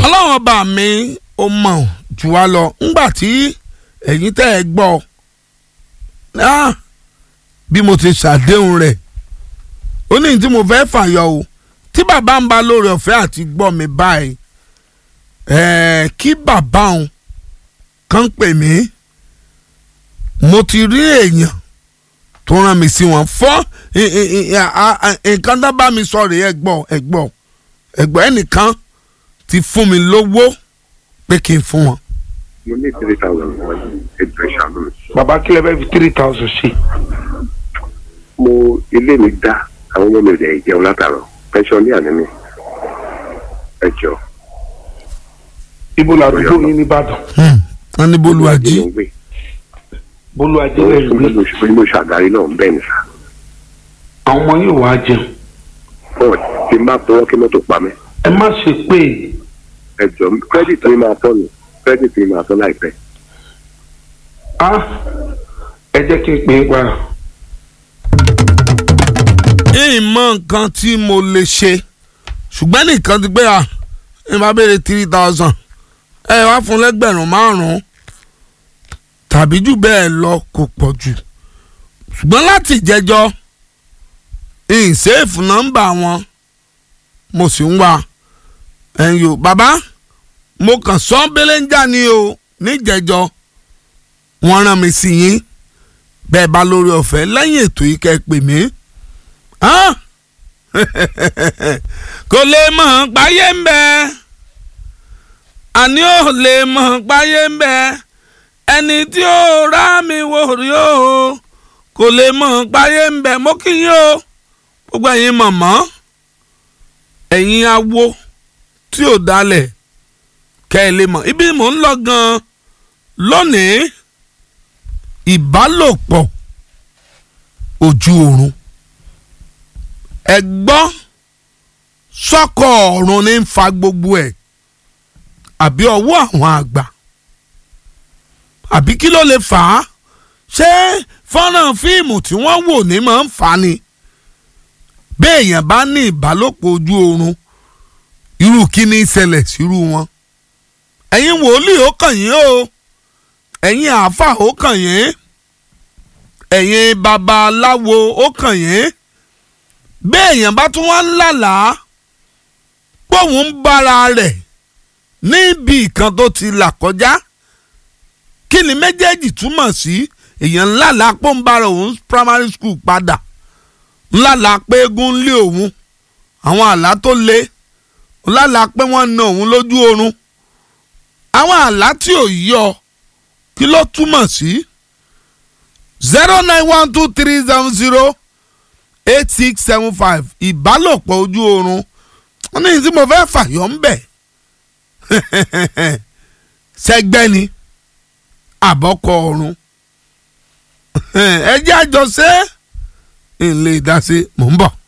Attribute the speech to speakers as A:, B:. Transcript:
A: ọlọ́run ọba mi ó mọ̀ jù wá lọ ńgbà tí ẹ̀yin tẹ́ ẹ gbọ́ ah, bí mo ti ṣàdéhùn rẹ̀ ó ní tí mo fẹ́ fàyọ o tí bàbá ń bá lórí ọ̀fẹ́ àti gbọ́ mi báyìí ẹ̀ẹ́ kí bàbá òun kàn pè mí mo ti rí èèyàn tó rán mi sí wọn fọ́ nǹkan tó bá mi sọ rèé ẹ gbọ́ ẹ gbọ́ ẹ gbọ́ ẹnìkan ti fún mi lówó pé kí n fún wọn.
B: mo ní three thousand wọn ẹjọ ìṣàánú mi.
C: bàbá kílẹ̀ bẹ́ẹ̀ fi three thousand sí.
B: mo ilé mi dá àwọn ọmọ mi rẹ̀ jẹun látàrọ pẹ́ńsọ̀nì àná mi ẹjọ.
C: ibo làdúgbò yín nìbàdàn
A: wọ́n ní bolúwàjí
B: mo ń gbé
C: bólú
B: mo
C: ajẹ́lẹ̀
B: ń
C: ìwé
B: gbé mo ṣàgárí náà ń bẹ́ẹ̀ ní sá.
C: àwọn ọmọ yóò wá jẹun
B: fún ti má tọwọ́ kí mọ́tò pa mí
C: ẹ má ṣe pé
B: ẹjọ kírẹ́dìtì mi máa tọ́ ni kírẹ́dìtì mi máa tọ́ láìpẹ́.
C: á ẹ jẹ́ kí n pè é padà.
A: ìmọ̀ nǹkan tí mo lè ṣe ṣùgbọ́n nìkan ti pé à ń bá béèrè three thousand ẹ wá fún lẹ́gbẹ̀rún márùn-ún tàbí jù bẹ́ẹ̀ lọ kò pọ̀ jù ṣùgbọ́n láti jẹjọ́ ìṣèfù nọ́mbà wọn mo sì ń wá ẹ̀yìn o bàbá mo kàn sọ belenja ni o níjẹjọ́ wọ́n rán mi sí yín bẹ́ẹ̀ bá lórí ọ̀fẹ́ lẹ́yìn ètò yìí kẹ́ ẹ pè mí hàn kò lè mọ̀ páyé ń bẹ àní ò lè mọ̀ páyé ń bẹ ẹni tí ó rá mi wò rí o kò lè mọ̀ páyé ń bẹ mo kí yín o gbogbo ẹ̀yin mọ̀mọ́ ẹ̀yin awo tí ò dalẹ̀ kẹ́ ẹ lè mọ̀ ibi mò ń lọ gan-an lónìí ìbálòpọ̀ ojú oorun ẹ gbọ́ sọ́kọ̀ ọ̀run ní ń fa gbogbo ẹ̀ àbí ọwọ́ àwọn àgbà àbí kí ló lè fà á ṣé fọ́nrán fíìmù tí wọ́n wò ní máa ń fà á ni béèyàn bá ní ìbálòpọ̀ ojú oorun irú kí ni ìṣẹ̀lẹ̀ sírú wọn ẹ̀yin wòlíì ó kàn yín o ẹ̀yin àáfàá ó kàn yín ẹ̀yin babaláwo ó kàn yín béèyàn bá tún wá ń lálàá póun ń bára rẹ̀ níbi ìkan tó ti là kọjá kí ni méjèèjì túmọ̀ sí èèyàn ńlálàá pé ń bára òun primary school padà ńlálàá pé eégún ń lé òun àwọn àlá tó le ńlálàá pé wọ́n na òun lójú oorun àwọn àlá tí ò yọ kí ló túmọ̀ sí zero nine one two three seven zero eight six seven five ìbálòpọ̀ ojú oorun wọ́n ní tí mo fẹ́ fàyọ̀ ń bẹ̀ sẹ́gbẹ́ ni àbọ̀kọ ọ̀run ẹ jẹ́ àjọṣe ń lè dá sí mò ń bọ̀.